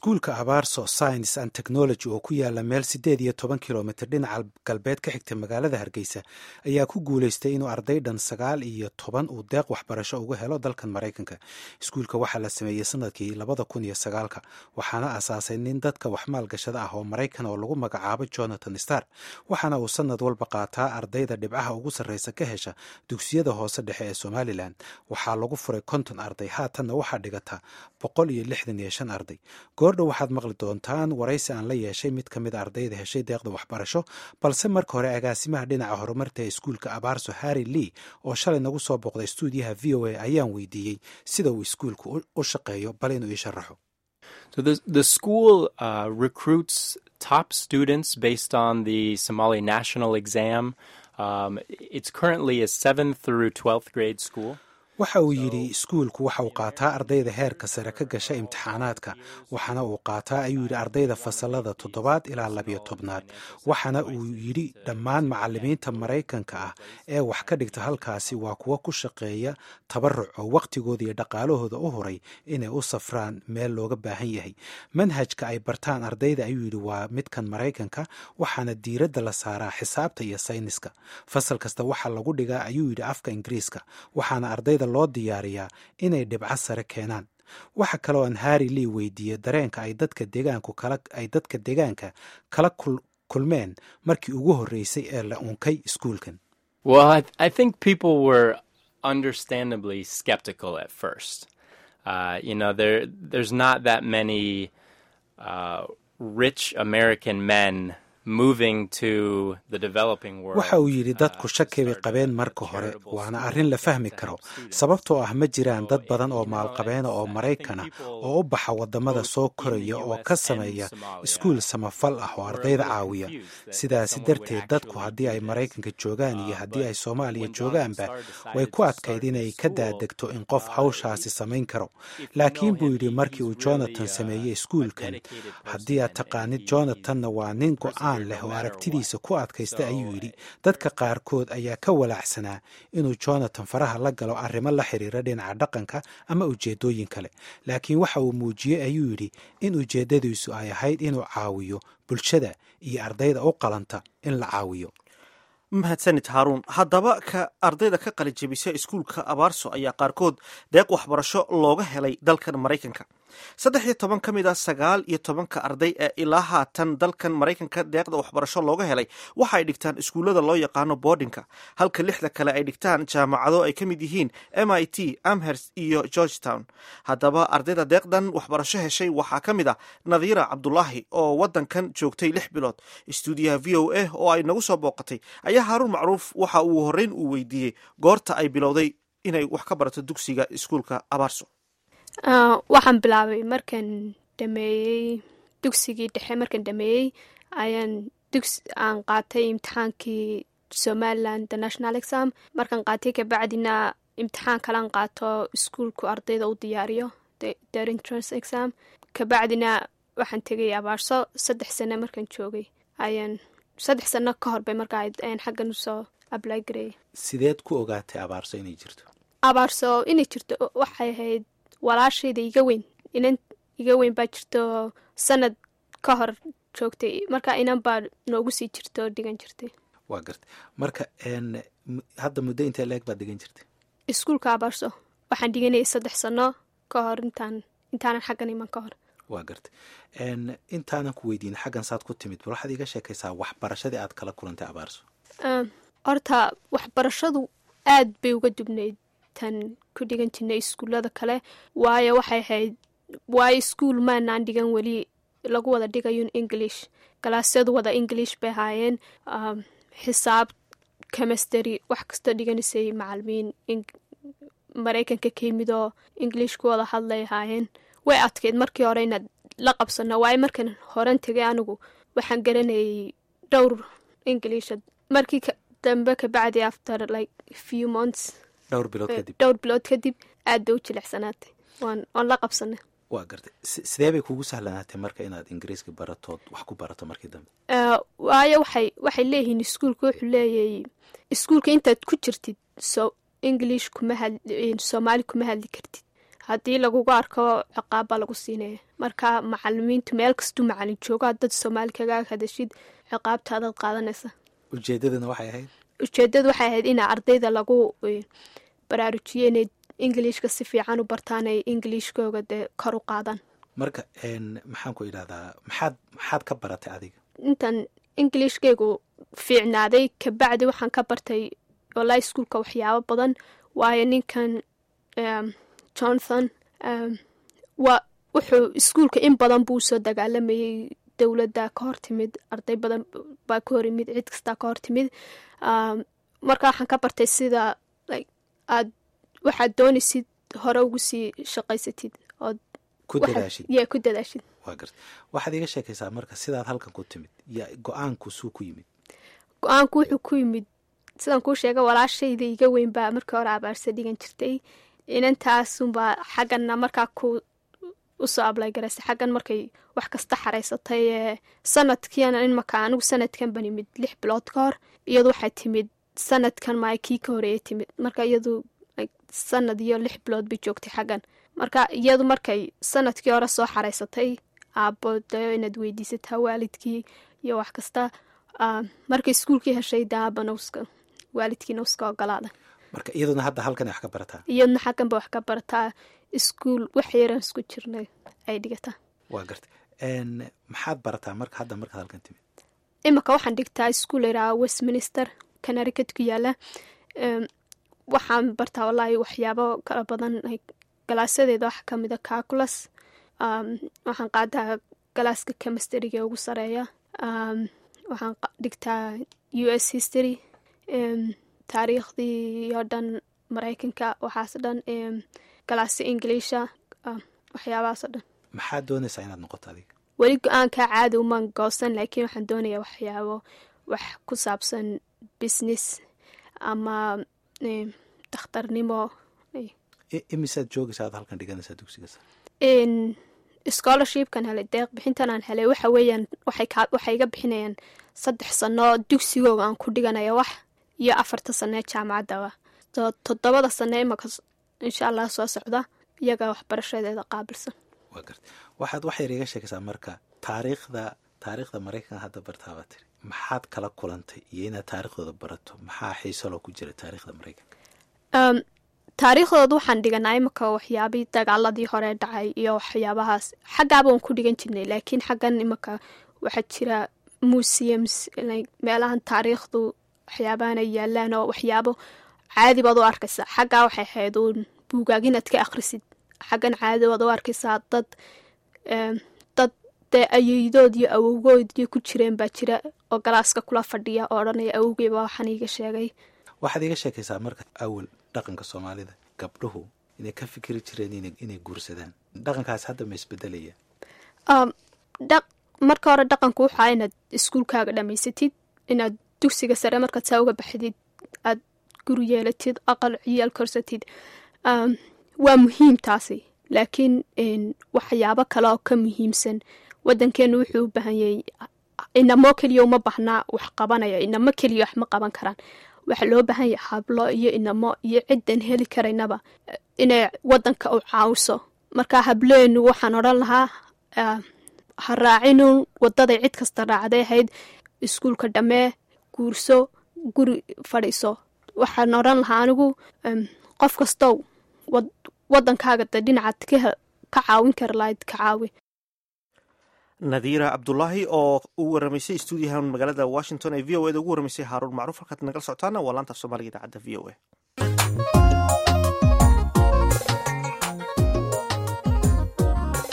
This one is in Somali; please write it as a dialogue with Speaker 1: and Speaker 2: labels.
Speaker 1: iskuulka abaarso science and technology oo ku yaala meel siddeed iyo toban kilomitr dhinaca galbeed ka xigta magaalada hargeysa ayaa ku guulaystay inuu arday dhan sagaal iyo toban uu deeq waxbarasho uga helo dalkan maraykanka iskuulka waxaa la sameeyey sanadkii labada kun iyo sagaalka waxaana asaasay nin dadka wax maalgashada ah oo maraykan oo lagu magacaabo jonathan star waxaana uu sanad walba qaataa ardayda dhibcaha ugu sarreysa ka hesha dugsiyada hoose dhexe ee somalilan waxaa lagu furay konton arday haatanna waxaa dhigata boqol iyo lixdan iyo shan arday goordhow waxaad maqli doontaan waraysi aan la yeeshay mid ka mid ardayda heshay deeqda waxbarasho balse marka hore agaasimaha dhinaca horumarta ee iskuulka abaarso harry lee oo shalay nagu soo booqday stuudiyaha v o a ayaan weydiiyey sida uu iskuulku u shaqeeyo bal inuu ii sharaxo
Speaker 2: So the the school uh, recruits top students based on the Somali national exam. Um, it's currently a seventh through twelfth grade school.
Speaker 1: waxa uu yidhi iskuulku waxa uu qaataa ardayda heerka sare ka gasha imtixaanaadka waxaana uu qaataa ayuu yidhi ardayda fasalada toddobaad ilaa labiyo tobnaad waxaana uu yidhi dhammaan macalimiinta maraykanka ah ee wax ka dhigta halkaasi waa kuwa ku shaqeeya tabaruc oo wakhtigooda iyo dhaqaalahooda u huray inay u safraan meel looga baahan yahay manhajka ay bartaan ardayda ayuu yidhi waa midkan maraykanka waxaana diiradda la saaraa xisaabta iyo sayniska fasal kasta waxaa lagu dhigaa ayuu yidhi afka ingiriiska waxaana ardayda loo diyaariyaa inay dhibco sare keenaan waxa kaloo aan harry lee weydiiyey dareenka ay dadka deegaanku kala ay dadka deegaanka kala kulmeen markii ugu horreysay ee la unkay iskuulkan
Speaker 2: Well, I, I think people were understandably skeptical at first. Uh, you know, there there's not that many uh, rich American men moving to the developing world.
Speaker 1: waxa uu yidhi dadku shaki bay qabeen marka hore waana arrin la fahmi karo sababtoo ah ma jiraan dad badan oo maalqabeena oo maraykana oo u baxa waddamada soo koraya oo ka sameeya iskuul samafal ah oo ardayda caawiya sidaasi darteed dadku haddii ay maraykanka joogaan iyo haddii ay soomaaliya joogaanba way ku adkayd inay ka daadegto in qof hawshaasi samayn karo laakiin buu yidhi markii uu jonathan sameeyey iskuulkan haddii aad taqaanid jonathanna waa nin go-aan leh oo aragtidiisa ku adkaysta ayuu yidhi dadka qaarkood ayaa ka walaacsanaa inuu jonathan faraha la galo arrimo la xiriira dhinaca dhaqanka ama ujeeddooyin kale laakiin waxa uu muujiyey ayuu yidhi in ujeeddadiisu ay ahayd inuu caawiyo bulshada iyo ardayda u qalanta in la caawiyo
Speaker 3: mahadsanid haaruun haddaba ka ardayda ka qalijebisa iskuulka abaarso ayaa qaarkood deeq waxbarasho looga helay dalkan maraykanka saddex iyo toban ka mid a sagaal iyo tobanka arday ee ilaa haatan dalkan maraykanka deeqda waxbarasho looga helay waxa ay dhigtaan iskuullada loo yaqaano boardinka halka lixda kale ay dhigtaan jaamacado ay ka mid yihiin m i t amherst iyo georgetown haddaba ardayda deeqdan waxbarasho heshay waxaa ka mid ah nadiira cabdulaahi oo wadankan joogtay lix bilood istuudiyaha v o a oo ay nagu soo booqatay ayaa haaruun macruuf waxa uu horreyn uu weydiiyey goorta ay bilowday inay wax ka barato dugsiga iskuulka abaarso
Speaker 4: waxaan bilaabay markaan dhameeyey dugsigii dhexe markaan dhameeyey ayaan dugs aan qaatay imtixaankii somaliland the national exam markaan qaatay kabacdina imtixaan kalaan qaato iskuulku ardayda u diyaariyo their entrance exam kabacdina waxaan tegay abaarso saddex sano markaan joogay ayaan saddex sano ka horbay markaa ayaan xaggan usoo ablay gareeyay
Speaker 1: sideed ku ogaatay abaarso inay jirto
Speaker 4: abaarso inay jirto waxay ahayd walaashayda iga weyn inan iga weyn baa jirto sanad ka hor joogtay marka inan baa noogu sii jirto dhigan jirtay
Speaker 1: waa garta marka hadda muddo intee leeg baad dhigan jirtay
Speaker 4: iskuulka abaarso waxaan dhiganayay saddex sano ka hor intaan intaanan xaggan iman ka hor
Speaker 1: waa garta intaanan ku weydiin xaggan saad ku timid bal waxaad iga sheekaysaa waxbarashadii aad kala kulantay abaarso
Speaker 4: horta waxbarashadu aad bay uga dubnayd tan ku dhigan jirnay iskuullada kale waayo waxay ahayd waayo iskuul maanaan dhigan weli lagu wada dhigayo english galaasyadu wada english bay ahaayeen xisaab chemistry wax kastoo dhiganaysay macalimiin maraykanka ka yimid oo english ku wada hadlay ahaayeen way adkeyd markii hore inaad la qabsano waayo markan horan tegay anigu waxaan garanayay dhowr englisha markii dambe kabacdi after like few months
Speaker 1: dhowr bilood kadib
Speaker 4: dhowr bilood kadib aad bay u jilicsanaatay waan waan la qabsanay
Speaker 1: waa gartay sidee bay kugu sahlanaatay marka inaad ingiriiska baratood wax ku barato markii dambe
Speaker 4: waayo waxay waxay leeyihiin iskuulka wuxuu leeyahay iskuulka intaad ku jirtid so english kuma had soomaali kuma hadli kartid haddii lagugu arko ciqaab baa lagu siinaya marka macalimiintu meel kastuu macalin joogo haddaad soomaali kaga hadashid ciqaabtaadaad qaadanaysa
Speaker 1: ujeedadana waxay ahayd
Speaker 4: ujeedadu waxay ahayd inaa ardayda lagu baraarujiyo inay ingiliishka si fiican u bartaan ay ingiliishkooga dee kor u qaadaan
Speaker 1: marka maxaan ku idhahdaa maxaad maxaad ka baratay adiga
Speaker 4: intan ingiliishkaygu fiicnaaday kabacdi waxaan ka bartay olaa iskuolka waxyaabo badan waayo ninkan jonathan wa wuxuu iskuolka in badan buu usoo dagaalamayay dowladda ka hor timid arday badan baa ka hor imid cid kastaa ka hor timid marka waxaan ka bartay sida aad waxaad doonaysid hore ugu sii shaqaysatid ood
Speaker 1: ku dadaashid
Speaker 4: ya ku dadaashid
Speaker 1: waa garta waxaad iga sheekaysaa marka sidaad halkan ku timid yo go-aanku suu ku yimid
Speaker 4: go-aanku wuxuu ku yimid sidaan kuu sheega walaashayda iga weyn baa markii hore abaarsa dhigan jirtay inantaasunbaa xagganna markaa ku usoo ablay garaysay xaggan markay wax kasta xaraysatay ee sanadkiina imaka anigu sanadkan ban imid lix bilood ka hor iyadu waxay timid sanadkan maa kii ka horeeyay timid marka iyadu sanad iyo lix bilood bay joogtay xaggan marka iyadu markay sanadkii hore soo xaraysatay aabo dayo inaad weydiisataa waalidkii iyo wax kasta markay iskuulkii heshay de aabana uska waalidkiina uska ogolaada
Speaker 1: marka iyaduna hadda halkan wax ka barataa
Speaker 4: iyaduna xagganba wax ka barataa iskuol wax yaran isku jirnay ay dhigataa
Speaker 1: waa garta maxaad barataa marka hadda markaad halkan timid
Speaker 4: imika waxaan dhigtaa iskuol iraa westminster canaricut ku yaala waxaan bartaa wallaahi waxyaabo kala badan galaasadeeda waxa kamida calculas waxaan qaadaa galaaska chemistryga ugu sareeya waxaan dhigtaa u s history taariikhdii oo dhan maraykanka waxaas dhan galaasya ingiliisha waxyaabahaas oo dhan
Speaker 1: maxaad doonaysaa inaad noqoto adiga
Speaker 4: weli go-aankaa caadi umaan goosan laakiin waxaan doonayaa waxyaabo wax ku saabsan business ama dakhtarnimo
Speaker 1: imisaad joogaysa aad halkan dhiganaysaa dugsiga
Speaker 4: scholarshipkan helay deeq bixintan aan helay waxa weeyaan waxay iga bixinayaan saddex sano dugsigooga aan ku dhiganaya wax iyo afarta sanee jaamacaddaba toddobada sane imaka insha allah soo socda iyaga waxbarashadeeda qaabilsan
Speaker 1: waa garta waxaad wax yar iga sheekaysaa marka taariikhda taariikhda maraykanka hadda bartaabaa tiri maxaad kala kulantay iyo inaad taariikhdooda barato maxaa xiisaloo ku jira taariikhda maraykanka
Speaker 4: taariikhdooda waxaan dhiganaa imika waxyaabii dagaaladii hore dhacay iyo waxyaabahaas xaggaaba waan ku dhigan jirnay laakiin xaggan imika waxaa jira museums meelahan taariikhdu waxyaabahanay yaalaan oo waxyaabo caadi baad u arkaysaa xaggaa waxay ahayd uun buugaag inaad ka akhrisid xaggan caadi baad u arkaysaa dad dad dee ayeydood iyo awowgood iyo ku jireen baa jira oo galaaska kula fadhiya oo odhanaya awowgeyba waxaan iiga sheegay
Speaker 1: waxaad iga sheekaysaa marka awal dhaqanka soomaalida gabdhuhu inay ka fikiri jireen inay guursadaan dhaqankaas hadda ma isbedelaya
Speaker 4: marka hore dhaqanku waxaa inaad iskuulkaaga dhamaysatid inaad dugsiga sare markaad saa uga baxdid aad guri yeelatid aqal ciyaal korsatid waa muhiim taasi laakiin waxyaabo kale oo ka muhiimsan wadankeenu wuxuu u baahan yahay inamo keliya uma baahnaa wax qabanaya inamo keliya wax ma qaban karaan waxaa loo baahan yahay hablo iyo inamo iyo ciddan heli karaynaba inay wadanka u caawiso marka hableenu waxaan odhan lahaa ha raacinun wadaday cid kasta raacday ahayd iskuulka dhammee guurso guri fadhiiso waxaan odhan lahaa anigu qof kastow wadankaaga de dhinacaad ka caawin kara lahayd ka caawi
Speaker 3: nadiira cabdulaahi oo u waramaysay stuudiyahan magaalada washington ee v o eda ugu waramaysay haaruun macruuf halkaad nagala socotaana waa laanta af soomaaliga idaacadda v o a